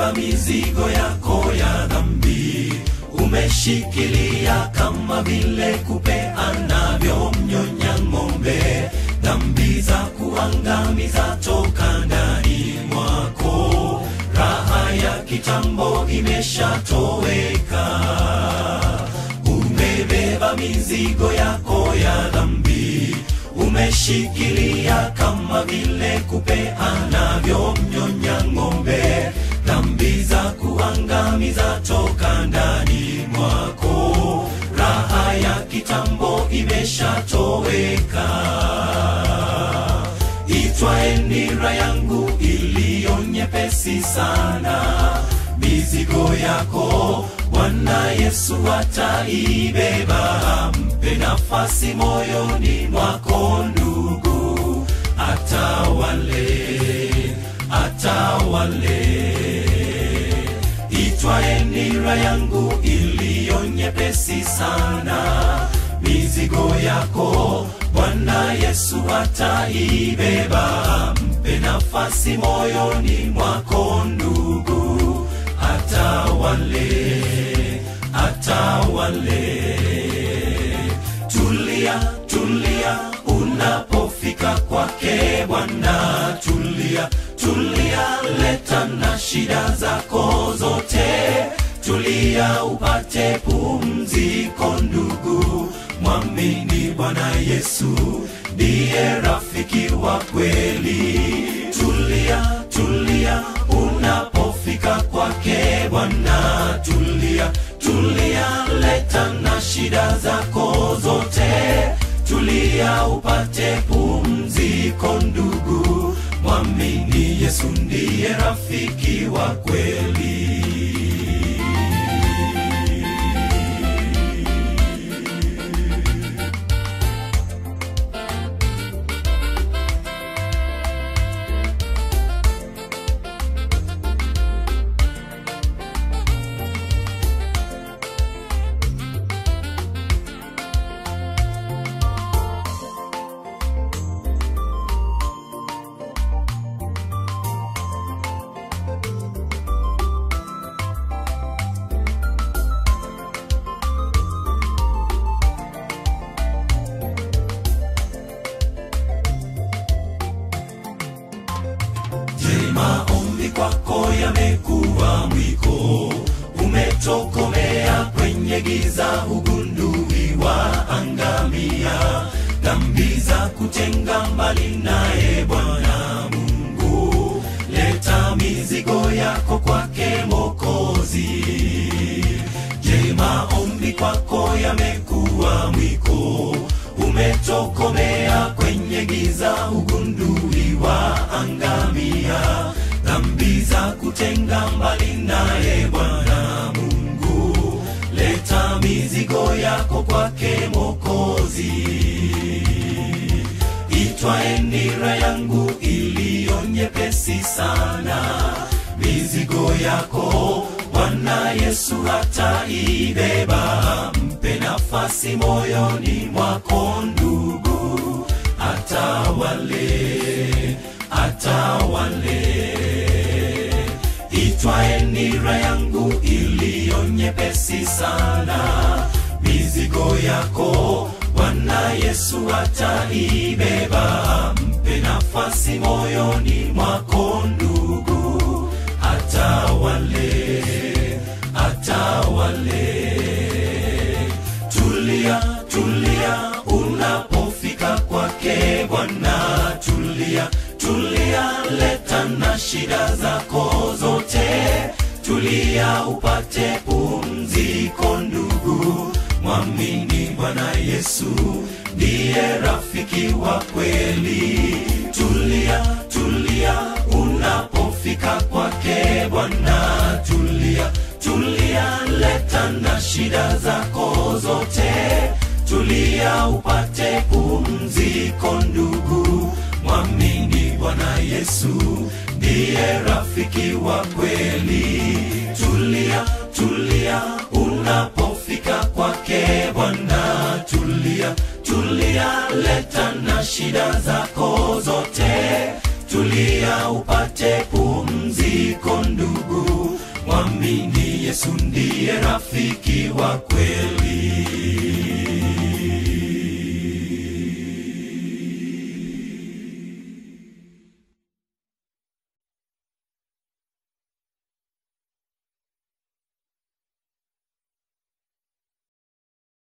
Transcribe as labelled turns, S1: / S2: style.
S1: umebeba mizigo yako ya dhambi umeshikilia kama vile kupe anavyomnyonya ng'ombe dhambi za kuangamiza toka ndani mwako raha ya kitambo imeshatoweka umebeba mizigo yako ya dhambi umeshikilia kama vile kupe anavyomnyonya ng'ombe dhambi za kuangamiza toka ndani mwako raha ya kitambo imeshatoweka itwae nira yangu iliyo nyepesi sana mizigo yako bwana yesu ataibeba mpe nafasi moyoni mwako ndugu atawale atawale itwae nira yangu iliyo nyepesi sana mizigo yako bwana yesu ataibeba mpe nafasi moyoni mwako ndugu atawale atawale tulia tulia unapofika kwake bwana tulia tulia leta na shida zako zote tulia upate pumziko ndugu mwamini bwana yesu ndiye rafiki wa kweli tulia tulia unapofika kwake bwana tulia tulia leta na shida zako zote tulia upate pumziko ndugu mwamini yesu ndiye rafiki wa kweli Je, maombi kwako yamekuwa mwiko? Umetokomea kwenye giza, hugunduliwa angamia, dhambi za kutenga mbali naye Bwana Mungu. Leta mizigo yako kwake Mokozi. Je, maombi kwako yamekuwa mwiko? Umetokomea kwenye giza, hugunduliwa angamia, dhambi za kutenga mbali naye Bwana Mungu. Leta mizigo yako kwake Mokozi itwae nira yangu iliyo nyepesi sana mizigo yako bwana yesu ataibeba mpe nafasi moyoni mwako ndugu atawale atawale itwae nira yangu iliyo nyepesi sana mizigo yako bwana yesu ataibeba mpe nafasi moyoni mwako ndugu atawale atawale tulia tulia unapofika kwake bwana tulia tulia leta na shida zako zote tulia upate pumziko ndugu mwamini bwana yesu ndiye rafiki wa kweli tulia tulia unapofika kwake bwana tulia tulia leta na shida zako zote tulia upate pumziko ndugu mwamini bwana yesu ndiye rafiki wa kweli tulia tulia unapofika kwake bwana tulia tulia leta na shida zako zote tulia upate pumziko ndugu mwamini yesu ndiye rafiki wa kweli